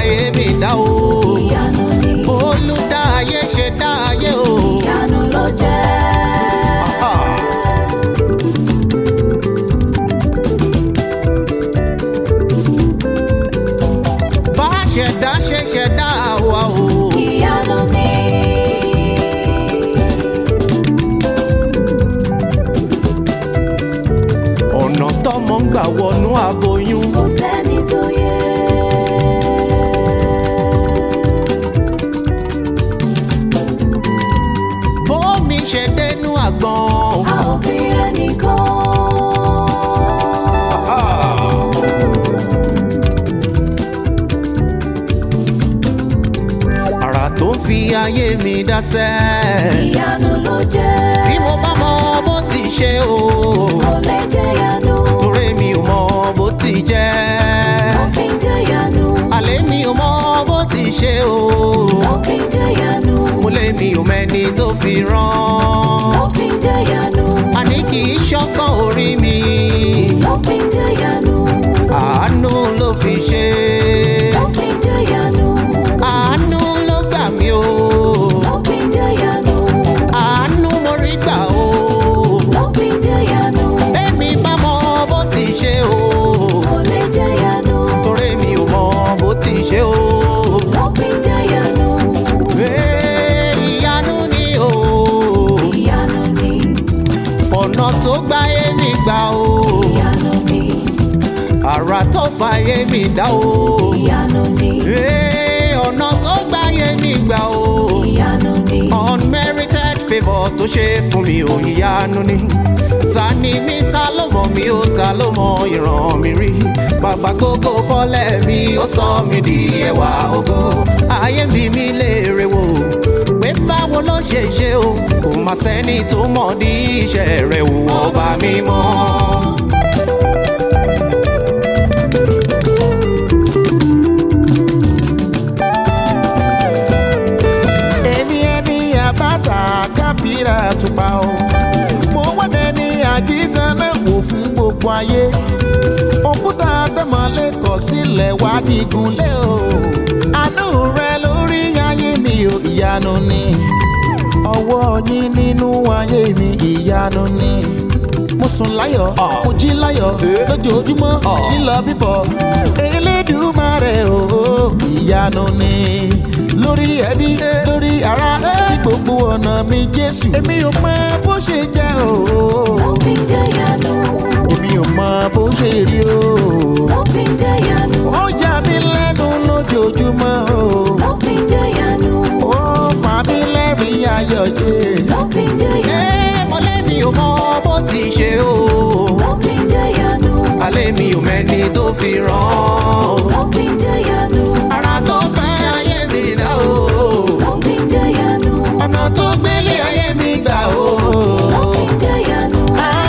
ayé mi dá o. ìyanu ni olùdá ayé ṣe dá ayé o. ìyanu ló jẹ́. Ah. bá ṣẹ̀dá ṣe ṣẹ̀dá wa o. ìyanu ni ọ̀nà tọ́mọ ń gbà wọnú aboyún. kò sẹ́ni tó yẹ. bómi ṣe dénú àgbọn. a ò fi ẹnìkan. àrà tó ń fi ayé mi dáṣẹ́. ìyanu ló jẹ́. bí mo bá mọ bó ti ṣe o. kò lè jẹ́ yanu. torí mi ò mọ bó ti jẹ́. ó fi ń jẹ́ yanu. àlẹ́ mi ò mọ bó ti ṣe o. ó fi ń jẹ́ yanu. mo lé mi ò mẹ́ni tó fi rán. ó fi ń jẹ́ yanu. àní kì í ṣọ́kàn orí mi. ó fi ń jẹ́ yanu. àánú ló fi ṣe. ó fi ń jẹ́ yanu. àánú ló gbà mí o. ó fi ń jẹ́ yanu. àánú mo rí gbà o. ó fi ń jẹ́ yanu. èmi bá mọ bó ti ṣe o. kò lè jẹ́ yanu. torí mi ò mọ bó ti ṣe o. ó fi ń jẹ́ yanu. Ee, ìyanu ni o. ìyanu ni ọ̀nà tó gbá èmi gbà o. ìyanu ni àrà tó fa èmi dá o. ìyanu ni Ee, ọ̀nà tó gbá èmi gbà o. ìyanu ni unmerited favour tó ṣe fún mi ò ìyanu ni. ta ni mí ta ló mọ̀ mí ó ta ló mọ ìran mi rí. bàbá gógó fọ́lẹ̀ mi ó sọ mi di ẹwà ògo. ayé mi mi léèrè wò pé báwo ló ṣe ṣe o. kò má sẹ́ni tó mọ̀ di iṣẹ́ rẹ̀ wò ọba mi mọ́. èmi ẹni àbáta káfíra tupa o mo wọ́dẹ ní àjíǹkan náà wò fún gbogbo ayé òkúta tẹmọlé kọ sílẹ̀ wá dìgúnlé o àánú rẹ lórí ayé mi ò ìyanu ni ọwọ́ yín nínú ayé mi ìyanu ni mo sùn láyọ̀ Ah. mo jí láyọ̀ Eh. lójoojúmọ́ Ah. lílọ bíbọ̀ elédùmarè o ìyanu ni lórí ẹbí lórí ara ní gbogbo ọ̀nà mi jésù èmi ò mọ bó ṣe jẹ́ o ó fi ń jẹ́ yanu. èmi ò mọ bó ṣe rí o ó fi ń jẹ́ yanu. ó yà mí lẹ́nu lójoojúmọ́ o ó fi ń jẹ́ yanu. ó pa mí lẹ́rìn ayọ̀ jẹ́ ó fi ń jẹ́ yanu. Ee, mo lé mi ò mọ bó ti ṣe o. ó fi ń jẹ́ yanu. alẹ́ mi ò mẹ́ni tó fi rán. ó fi ń jẹ́ yanu. ara tó fẹ́ ayé mi dá o. ó fi ń jẹ́ yanu. ọ̀nà tó gbélé ayé mi gbà o. ó fi ń jẹ́ yanu.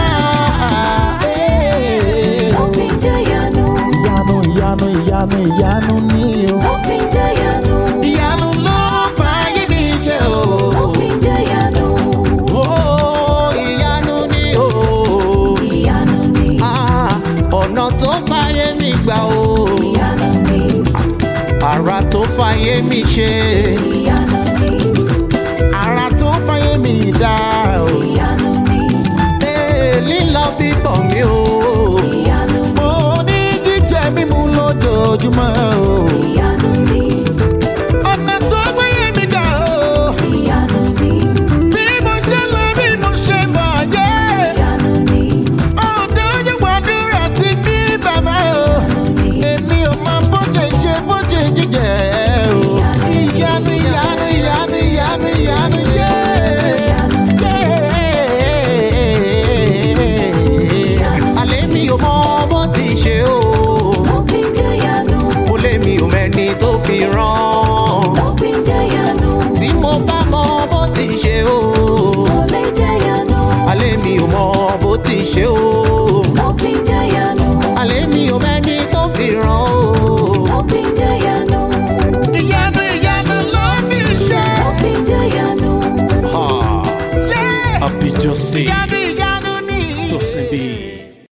Ah, eh. ó fi ń jẹ́ yanu. ìyanu ìyanu ìyanu ìyanu ni o. ó fi ń jẹ́ yanu. ìyanu ló fa ayé mi ṣe o. ó fi ń jẹ́ yanu. Ó, ìyanu ni o. ìyanu ni Ah, ọ̀nà tó fàyè mi gbà o. ìyanu ni ara tó fàyè mi ṣe. ìyanu ni ara tó fáyé mi dá o. ìyanu ni Ee, lílọ bíbọ̀ mi o. ìyanu ni mo ní jíjẹ mímu lójoojúmọ́ o. ìyanu ni ọ̀nà tó fáyé mi dá o. ìyanu ni bí mo ṣe lọ bí mo ṣe bọ̀ jẹ́. ìyanu ni ọ̀dọ́ yóò gbàdúrà ti bí bàbá o. èmi ò mọ bó ṣe ṣe bó ṣe jíjẹ o. ìyanu ìyanu ìyanu ìyanu ìyanu yé. alẹ́ mi ò mọ bó ti ṣe o. ó fi ń jẹ́ yanu. mo lé mi ò mẹ́ni tó fi rán. ó fi ń jẹ́ yanu. tí mo bá mọ bó ti ṣe o. ó lè jẹ́ yanu. alẹ́ mi ò mọ bó ti ṣe o. ó fi ń jẹ́ yanu. alẹ́ mi ò mẹ́ni tó fi rán o. ó fi ń jẹ́ yanu. ìyanu ìyanu ló fi ṣe. ó fi ń jẹ́ yanu. Abidjan C. ìyanu ìyanu ni. Tosin B.